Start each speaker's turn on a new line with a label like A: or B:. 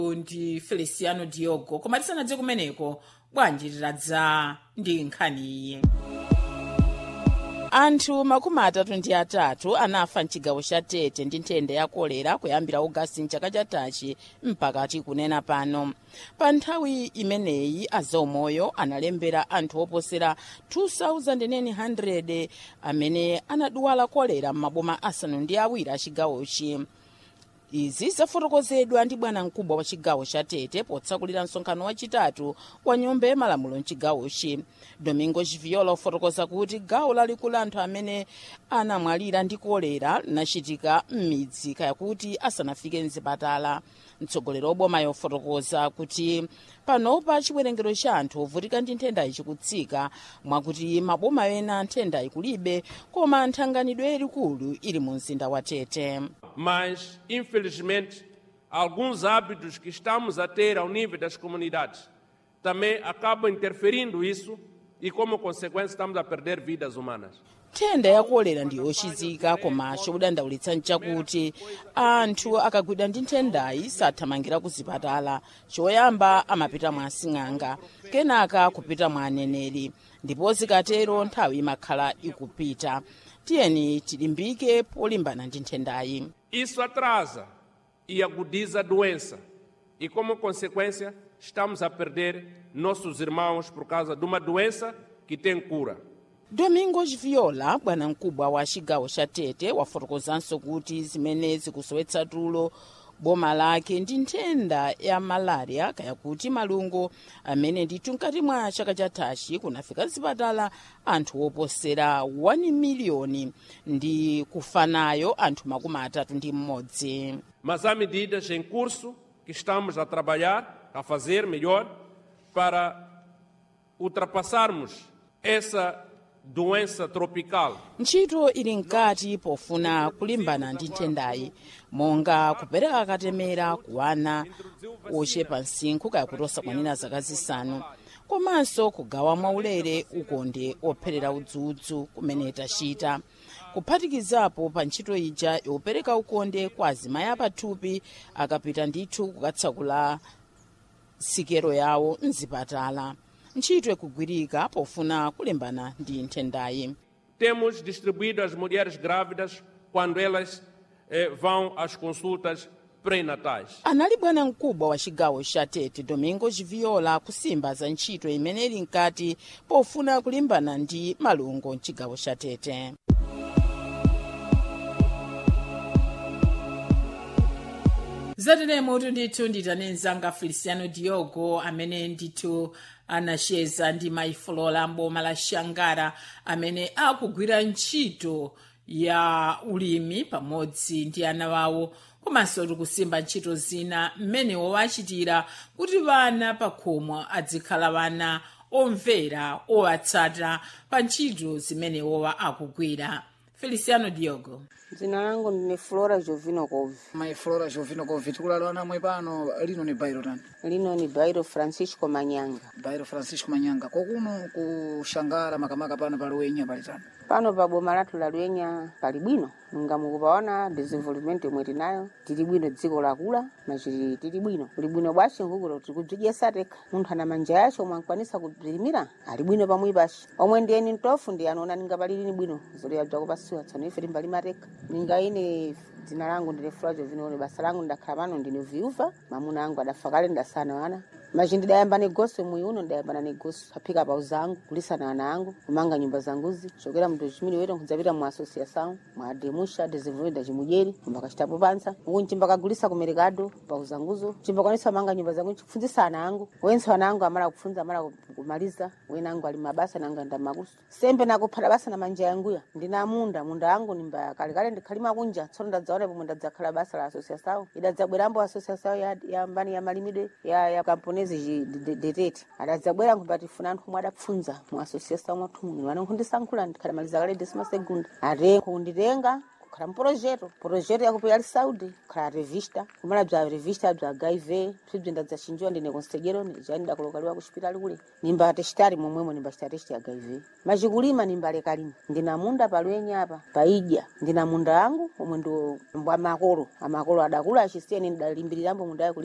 A: ndi feliciano diogo koma tisanadze kumeneko bwanji titadza ndi nkhani iyi anthu makumi atatu ndi atatu anafa mchigawo cha tete ndi nthenda ya kolera kuyambira ogasiti mchaka chatachi mpakati kunena pano pa nthawi imeneyi azaumoyo analembera anthu oposera 2900 amene anadwala kolera m'maboma asanu ndi awiri a chigawochi izi zafotokozedwa ndi bwana mkubwa wa chigawo cha tete potsakulira msonkhano wachitatu wa nyumba ya malamulo mchigawochi domingo chiviola ofotokoza kuti gawo lalikulu anthu amene anamwalira ndi kolera linachitika m'midzi kaya kuti asanafike mzipatala mtsogoleri oboma yofotokoza kuti panopa chiwerengero cha anthu ovutika ndi nthendayi chikutsika mwakuti maboma ena nthendayi kulibe koma nthanganidwe yalikulu ili mu mzinda wa tete
B: mas, infelizmente, alguns hábitos que estamos a ter ao nível das comunidades também acabam interferindo isso e, como consequência, estamos a perder vidas humanas.
A: nthenda ya kolera ndi yochizika koma chodandaulitsa nchakuti anthu akagwidwa ndi nthendayi sathamangira ku zipatala choyamba amapita mwa asing'anga kenaka kupita mwa aneneri ndipo zikatero nthawi imakhala ikupita tiyeni tilimbike polimbana ndi nthendayi
B: Isso atrasa e agudiza a doença e, como consequência, estamos a perder nossos irmãos por causa de uma doença que tem cura.
A: domingos viola bwana mkubwa wa chigawo cha tete wafotokozanso kuti zimene zikusowetsa tulo boma lake ndi nthenda ya malaria kaya kuti malungo amene ndithu mkati mwa chaka chathachi kunafika zipatala anthu oposera 1 miliyoni ndi kufanayo anthu makumi atatu ndi mmodzi
B: Mas há medidas em curso que estamos a trabalhar, a fazer melhor, para ultrapassarmos essa doença tropical.
A: ntchito ili mkati pofuna kulimbana ndi nthendayi monga kupereka katemera kuwana ochepa msinkhu kaya kuti osakwanira zaka zisanu komanso kugawa mwaulere ukonde opherera udzudzu kumene tachita kuphatikizapo pa ntchito ija yopereka ukonde kwa azimayi apathupi akapita ndithu kukatsakula sikero yawo mzipatala ntchito ikugwirika pofuna kulimbana ndi nthendayi
B: Temos distribuído as mulheres grávidas quando elas eh, vão às consultas pré-natais.
A: anali bwana mkubwa wa chigawo cha tete domingo chiviola kusimba za ntchito imene ili mkati pofuna kulimbana ndi malungo mchigawo cha tete zateremo ndithu nditane mzanga feliciano diogo amene ndithu anacheza ndi maifolola mboma la shangara amene akugwira ntchito ya ulimi pamodzi ndi ana wawo komanso tikusimba ntchito zina mmenewo wachitira kuti vana pakhomo adzikhala vana omvera owatsata pa ntchito zimenewowa akugwira feliciano diogo
C: dzina langu ndine flora jovino kovi
D: mai flora jovino kovi tikulala namwe pano lino ni bairo tani
C: lino ni bairo francisco manyanga
D: bairo francisco manyanga kokuno kushangara makamaka pano paluwenya pali tani
C: pano pa boma lathu la lwenya pali bwino nga mukupaona desenvolvement yomwe tinayo tili bwino dziko lakula machiti tili bwino kuli bwino bwace nkukuti tikudzidyesa tekha munthu ana manja yace omwe ankwanisa kudzilimira ali bwino pamwi pace omwe ndiyeni ntofu ndi anoona ninga pali lini bwino zoliya bzakupasiwa tsano ife timbalima tekha ninga ine dzina langu ndine flora jovino basa langu ndakhala pano ndine viuva mamuna angu adafa kale ndasana wana machi ndidayamba negoso mwi uno ndidayamba negoso aphika pau zangu kulisana ana angu kumanga nyumba zanguzi chokera mndu chimene wete nkudzapita mu associação mwa demusha desenvolvimento da chimujeri kumba kachitapo pansa uku nchimba kagulisa ku mercado pau zanguzo chimba kwanisa kumanga nyumba zangu chikufundisa ana angu wenso ana angu amala kufunza amala kumaliza wena angu ali mabasa nanga nda makuso sembe nakuphata basa na manja yanguya ndina munda munda angu nimba kalekale ndikhalima kunja tsono ndadzaona pomwe ndadzakhala basa la associação idadzabwerambo associação ya, ya mbani ya malimidwe ya, ya kamponezi detete adadzabwera nkupatifuna anthu omwe adapfunza mu associação mwathu muno vana nkundisankhula ndikhalamaliza kale desima segunda ate kunditenga kukhala mprojeto projeto yakupeya ali saudi kukhala revista kumala bza revista bza hiv psibzi ndadzachinjiwa ndine konsejero jani ndakolokaliwa kuxipitali kule nimba testari momwemo nimba chita testi ya hiv machikulima nimba lekalima ndina munda palwenya apa paidya ndina munda angu omwe ndo mbwa makolo amakolo adakula achisiyeni ndidalimbirirambo munda yaku